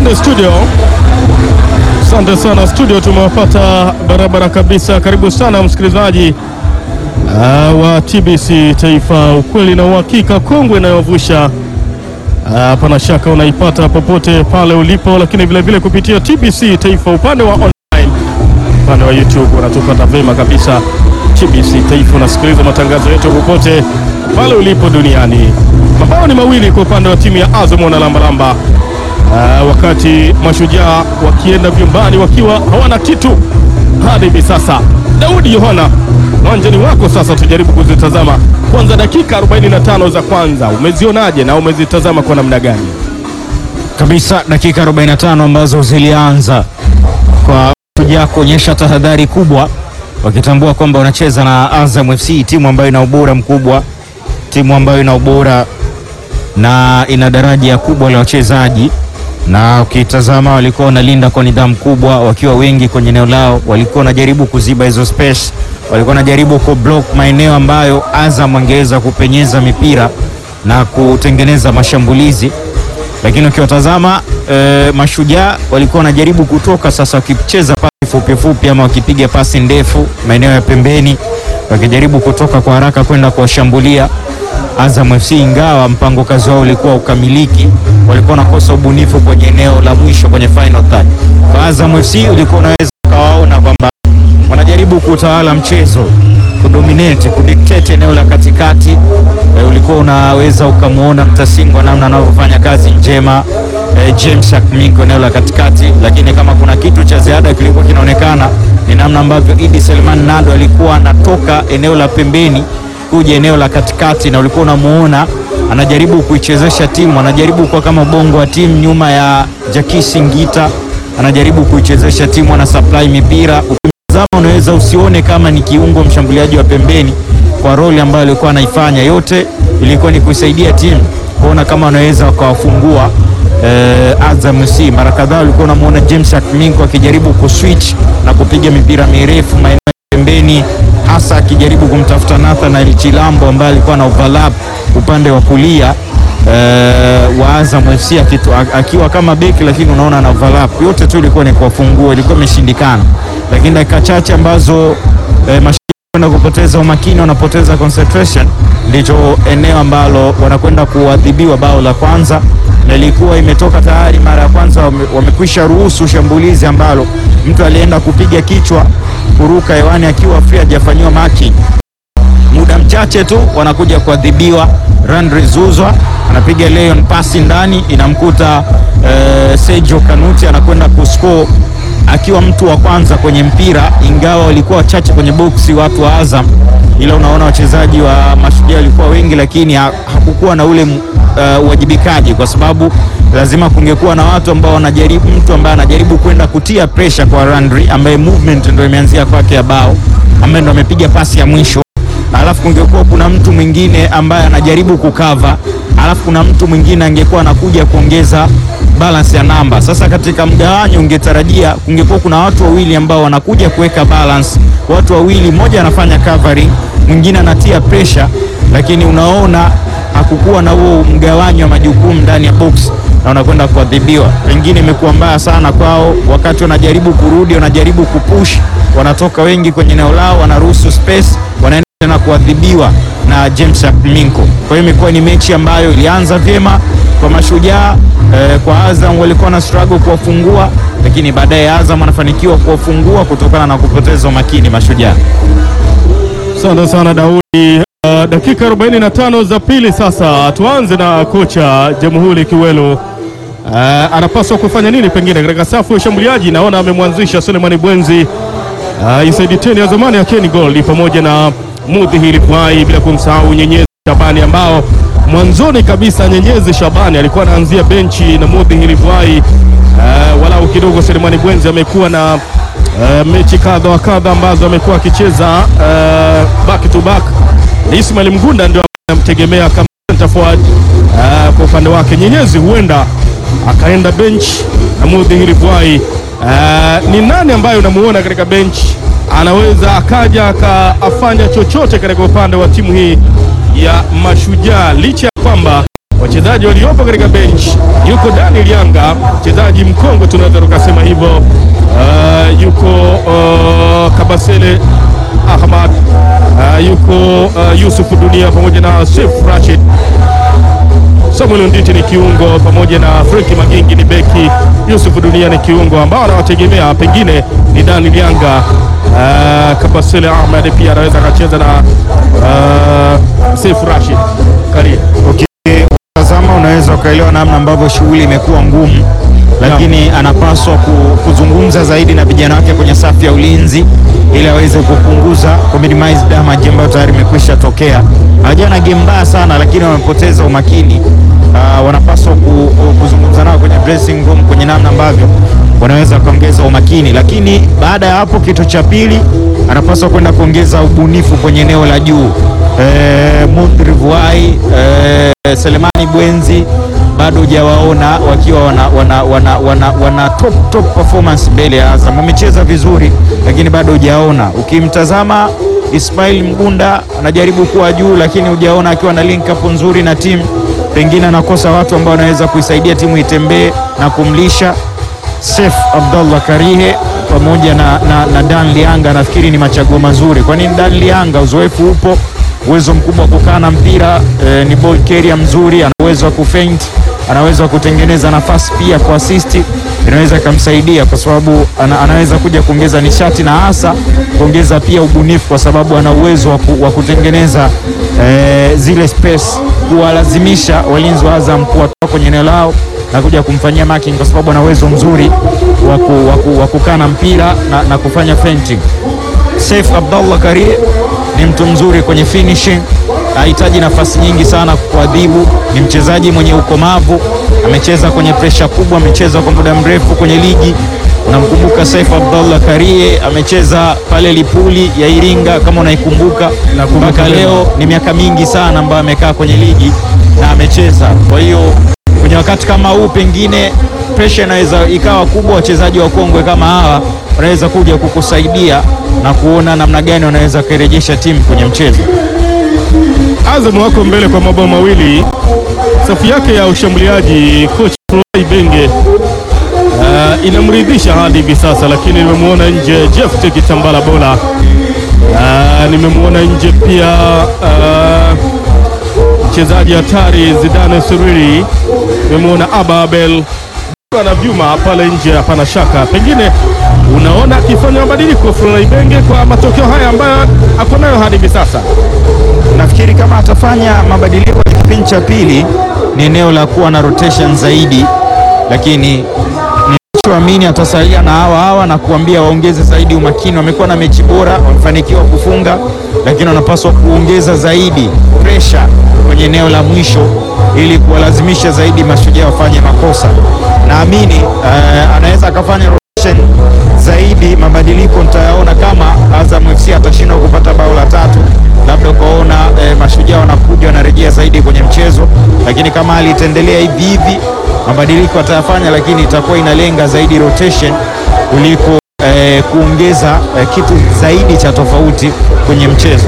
Twende studio. Asante sana studio, tumewapata barabara kabisa. Karibu sana msikilizaji uh, wa TBC Taifa, ukweli na uhakika, kongwe inayovusha hapana shaka unaipata popote pale ulipo, lakini vile vile kupitia TBC Taifa upande wa online, upande wa YouTube unatupata vema kabisa. TBC Taifa unasikiliza matangazo yetu popote pale ulipo duniani. Mabao ni mawili kwa upande wa timu ya Azam na Lambalamba. Uh, wakati mashujaa wakienda vyumbani wakiwa hawana kitu hadi hivi sasa. Daudi Yohana, uwanjani wako sasa, tujaribu kuzitazama kwanza dakika 45 za kwanza, umezionaje na umezitazama kwa namna gani? kabisa dakika 45 ambazo zilianza kwa Mashujaa kuonyesha tahadhari kubwa, wakitambua kwamba wanacheza na Azam FC, timu ambayo ina ubora mkubwa, timu ambayo ina ubora na ina daraja kubwa la wachezaji, na ukitazama walikuwa wanalinda kwa nidhamu kubwa, wakiwa wengi kwenye eneo lao, walikuwa wanajaribu kuziba hizo space, walikuwa wanajaribu ku block maeneo ambayo Azam angeweza kupenyeza mipira na kutengeneza mashambulizi lakini ukiwatazama e, mashujaa walikuwa wanajaribu kutoka sasa, wakicheza pasi fupi fupi ama wakipiga pasi ndefu maeneo ya pembeni, wakijaribu kutoka kwa haraka kwenda kuwashambulia Azam FC, ingawa mpango kazi wao ulikuwa ukamiliki, walikuwa wanakosa ubunifu kwenye eneo la mwisho kwenye final third. Kwa Azam FC ulikuwa unaweza ukawaona kwamba wanajaribu kutawala mchezo, kudominate, kudictate eneo la katikati. E, ulikuwa unaweza ukamwona Mtasingwa namna anavyofanya kazi njema e, James Akminko eneo la katikati, lakini kama kuna kitu cha ziada kilikuwa kinaonekana ni namna ambavyo Idi Selman Nado alikuwa anatoka eneo la pembeni kuja eneo la katikati, na ulikuwa unamuona anajaribu kuichezesha timu, anajaribu kuwa kama bongo wa timu nyuma ya Jakisi Ngita, anajaribu kuichezesha timu, ana supply mipira ukimtazama unaweza usione kama ni kiungo mshambuliaji wa pembeni kwa roli ambayo alikuwa anaifanya. Yote ilikuwa ni kuisaidia timu kuona kama wanaweza wakawafungua eh, Azam FC. Mara kadhaa ulikuwa unamwona James Akminko akijaribu kuswitch na kupiga mipira mirefu maeneo ya pembeni, hasa akijaribu kumtafuta Nathanael Chilambo ambaye alikuwa na overlap upande wa kulia eh, wa Azam FC akitu, akiwa kama beki, lakini unaona na overlap. Yote tu ilikuwa ni kuwafungua, ilikuwa imeshindikana, lakini dakika chache ambazo eh, kwenda kupoteza umakini, wanapoteza concentration, ndicho eneo ambalo wanakwenda kuadhibiwa bao la kwanza, na ilikuwa imetoka tayari mara ya kwanza. wame- Wamekwisha ruhusu shambulizi ambalo mtu alienda kupiga kichwa kuruka hewani akiwa free, hajafanyiwa marking muda mchache tu wanakuja kuadhibiwa. Randri Zuzwa anapiga Leon pasi ndani, inamkuta eh, Sergio Kanuti anakwenda kuscore akiwa mtu wa kwanza kwenye mpira, ingawa walikuwa wachache kwenye boksi watu wa Azam, ila unaona wachezaji wa Mashujaa walikuwa wengi, lakini ha- hakukuwa na ule uh, uwajibikaji, kwa sababu lazima kungekuwa na watu ambao wanajaribu, mtu ambaye anajaribu kwenda kutia pressure kwa Randri ambaye movement ndio imeanzia kwake ya bao, ambaye ndo amepiga pasi ya mwisho alafu kungekuwa kuna mtu mwingine ambaye anajaribu kukava, alafu kuna mtu mwingine angekuwa anakuja kuongeza balance ya namba. Sasa katika mgawanyo ungetarajia kungekuwa kuna watu wawili ambao wanakuja kuweka balance, watu wawili, mmoja anafanya covering, mwingine anatia pressure, lakini unaona hakukuwa na huo mgawanyo wa majukumu ndani ya box na wanakwenda kuadhibiwa. Pengine imekuwa mbaya sana kwao, wakati wanajaribu kurudi, wanajaribu kupush, wanatoka wengi kwenye eneo lao, wanaruhusu space, wanaenda tena kuadhibiwa na James Akminko. Kwa hiyo imekuwa ni mechi ambayo ilianza vyema kwa Mashujaa eh, kwa Azam walikuwa na struggle kuwafungua, lakini baadaye Azam anafanikiwa kuwafungua kutokana na kupoteza umakini Mashujaa. Asante sana Daudi. Uh, dakika 45 za pili sasa, tuanze na kocha Jamhuri Kiwelo. Uh, anapaswa kufanya nini pengine katika safu ya ushambuliaji? Naona amemwanzisha Sulemani Bwenzi, uh, Isaidi Teni ya zamani ya Ken Gold pamoja na Mudhihiri Bwai, bila kumsahau Nyenyezi Shabani ambao mwanzoni kabisa Nyenyezi Shabani alikuwa anaanzia benchi na Mudhihiri Bwai. Uh, walau kidogo Sulemani Bwenzi amekuwa na uh, mechi kadha wa kadha ambazo amekuwa akicheza uh, back to back. Ismail Mgunda ndio anamtegemea kama center forward uh, kwa upande wake. Nyenyezi huenda akaenda bench na Mudhihiri Bwai. Uh, ni nani ambaye unamuona katika bench anaweza akaja akafanya chochote katika upande wa timu hii ya Mashujaa licha ya kwamba wachezaji waliopo katika bench, yuko Daniel Yanga, mchezaji mkongwe tunaweza tukasema hivyo. Uh, yuko uh, Kabasele Ahmad, uh, yuko uh, Yusuf Dunia pamoja na Sef Rashid Samuel Nditi ni kiungo pamoja na Frenki Magingi ni beki, Yusuf Dunia ni kiungo ambao anawategemea pengine ni Daniel Yanga. Uh, Kabasele Ahmed pia anaweza akacheza na uh, Seif Rashid Karia. Ukitazama unaweza ukaelewa namna ambavyo shughuli imekuwa ngumu, lakini anapaswa ku- kuzungumza zaidi na vijana wake kwenye safu ya ulinzi ili aweze kupunguza ku minimize damage ambayo tayari imekwisha tokea. Hawajawa na game mbaya sana, lakini wamepoteza umakini. Ah, wanapaswa ku, kuzungumza nao kwenye dressing room kwenye namna ambavyo wanaweza kuongeza umakini, lakini baada ya hapo, kitu cha pili anapaswa kwenda kuongeza ubunifu kwenye eneo la juu. Eh, Mudri Vuai eh, Selemani Bwenzi bado hujawaona wakiwa wana, wana, wana, wana, wana top, top performance mbele ya Azam. Wamecheza vizuri, lakini bado hujaona. Ukimtazama Ismail Mgunda anajaribu kuwa juu, lakini hujaona akiwa na link up nzuri na timu. Pengine anakosa watu ambao wanaweza kuisaidia timu itembee na kumlisha. Sef Abdallah Karihe pamoja na, na, na Dan Lianga nafikiri ni machaguo mazuri. Kwa nini Dan Lianga? Uzoefu upo, uwezo mkubwa wa kukaa na mpira eh, ni ball carrier mzuri, ana uwezo wa kufaint, ana uwezo wa kutengeneza nafasi pia kwa assist, inaweza ikamsaidia kwa sababu ana, anaweza kuja kuongeza nishati na hasa kuongeza pia ubunifu, kwa sababu ana uwezo wa ku- wa kutengeneza eh, zile space, kuwalazimisha walinzi wa Azam kuwatoa kwenye eneo lao na kuja kumfanyia marking kwa sababu ana uwezo mzuri wa ku- wa ku- wa kukaa na mpira na, na kufanya feinting. Saif Abdallah Karie ni mtu mzuri kwenye finishing, hahitaji nafasi nyingi sana kuadhibu. Ni mchezaji mwenye ukomavu, amecheza kwenye presha kubwa, amecheza kwa muda mrefu kwenye ligi. Unamkumbuka Saif Abdallah Karie, amecheza pale Lipuli ya Iringa kama unaikumbuka, mpaka leo ni miaka mingi sana ambayo amekaa kwenye ligi na amecheza. Kwa hiyo kwenye wakati kama huu pengine presha inaweza ikawa kubwa. Wachezaji wa kongwe kama hawa wanaweza kuja kukusaidia na kuona namna gani wanaweza kuirejesha timu kwenye mchezo. Azam wako mbele kwa mabao mawili. Safu yake ya ushambuliaji coach Floi Benge uh, inamridhisha hadi hivi sasa, lakini nimemwona nje Jeff Tekitambala Bola. Uh, nimemwona nje pia uh, mchezaji hatari Zidane Suriri, nimemwona Aba Abel ana vyuma pale nje, hapana shaka. Pengine unaona akifanya mabadiliko Floi Benge kwa matokeo haya ambayo ako nayo hadi hivi sasa. Nafikiri kama atafanya mabadiliko kwenye kipindi cha pili ni eneo la kuwa na rotation zaidi, lakini ninachoamini atasalia na hawa hawa na kuambia waongeze zaidi umakini. Wamekuwa na mechi bora, wamefanikiwa kufunga, lakini wanapaswa kuongeza zaidi pressure kwenye eneo la mwisho ili kuwalazimisha zaidi mashujaa wafanye makosa. Naamini eh, anaweza akafanya rotation zaidi. Mabadiliko nitayaona kama Azam FC atashindwa kupata bao la tatu, labda ukaona eh, mashujaa wanakuja wanarejea zaidi kwenye mchezo, lakini kama hali itaendelea hivi hivi, mabadiliko atayafanya, lakini itakuwa inalenga zaidi rotation kuliko eh, kuongeza eh, kitu zaidi cha tofauti kwenye mchezo.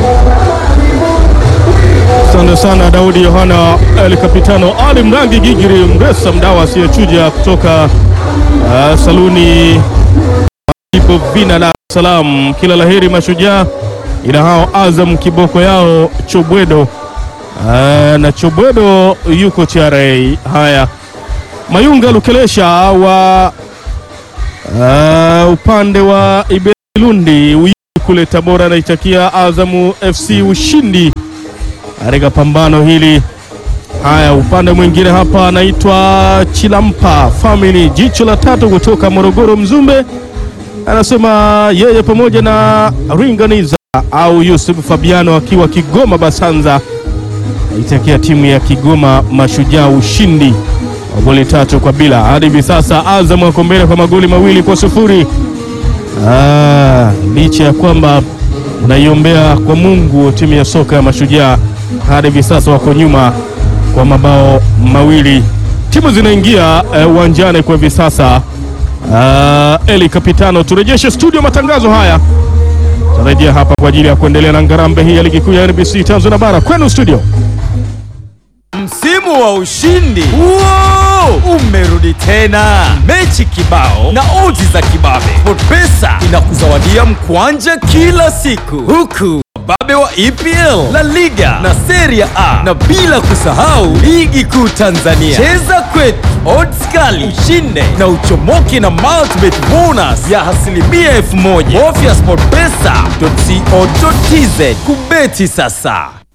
Asante sana Daudi Yohana El Capitano Ali Mrangi Gigiri Mresa mdawa asiyechuja kutoka uh, saluni ipo Vina Dar es Salaam. Kila laheri mashujaa, ila hao Azam kiboko yao Chobwedo uh, na Chobwedo yuko TRA. Haya, Mayunga Lukelesha wa uh, upande wa Ibelundi Uyui kule Tabora anaitakia Azamu FC ushindi katika pambano hili. Haya, upande mwingine hapa anaitwa Chilampa Family, jicho la tatu kutoka Morogoro Mzumbe, anasema yeye pamoja na Ringaniza au Yusuf Fabiano akiwa Kigoma Basanza aitakia timu ya Kigoma Mashujaa ushindi wa goli tatu kwa bila. Hadi hivi sasa Azam wako mbele kwa magoli mawili kwa sufuri. Ah, licha ya kwamba naiombea kwa Mungu timu ya soka ya Mashujaa hadi hivi sasa wako nyuma kwa mabao mawili. Timu zinaingia eh, uwanjani kwa hivi sasa. Ah, Eli Kapitano, turejeshe studio matangazo haya, tarejea hapa kwa ajili ya kuendelea na ngarambe hii ya ligi kuu ya NBC Tanzania bara. Kwenu studio. Msimu msimu wa ushindi Wow! umerudi tena, mechi kibao na odds za kibabe. SportPesa inakuzawadia mkwanja kila siku, huku wababe wa EPL, La Liga na Serie A, na bila kusahau ligi kuu Tanzania. Cheza kwetu, odds kali, ushinde na uchomoke na multibet bonus ya asilimia elfu moja. Bofya sportpesa.co.tz kubeti sasa.